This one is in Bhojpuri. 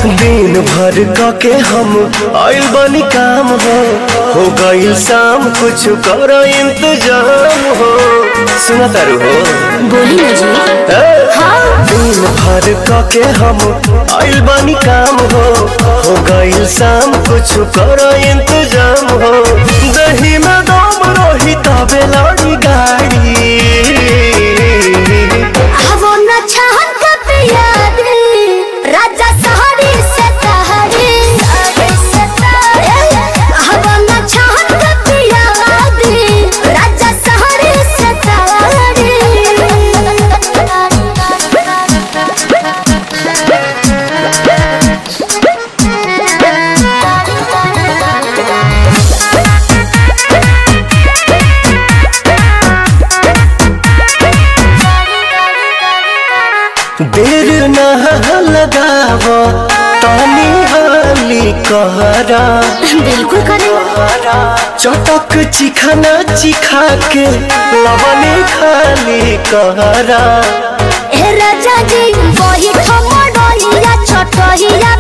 दिन भर क के हम आइल बनी काम हो हो गइल शाम कुछ कर इंतजाम हो सुना तारू हो बोली ना जी ए, हाँ दिन भर क के हम आइल बनी काम हो हो गइल शाम कुछ कर इंतजाम हो दही में दम रही तबे लड़ी गाड़ी वो न चाहत कब याद राजा सहरी से तहरी वो न चाहत कब याद राजा सहरी से देर न लगाव तानी हाली कहरा बिल्कुल करें चटक चिखाना चिखा के लवने खाली कहरा ए राजा जी वही ठमडोलिया छटहिया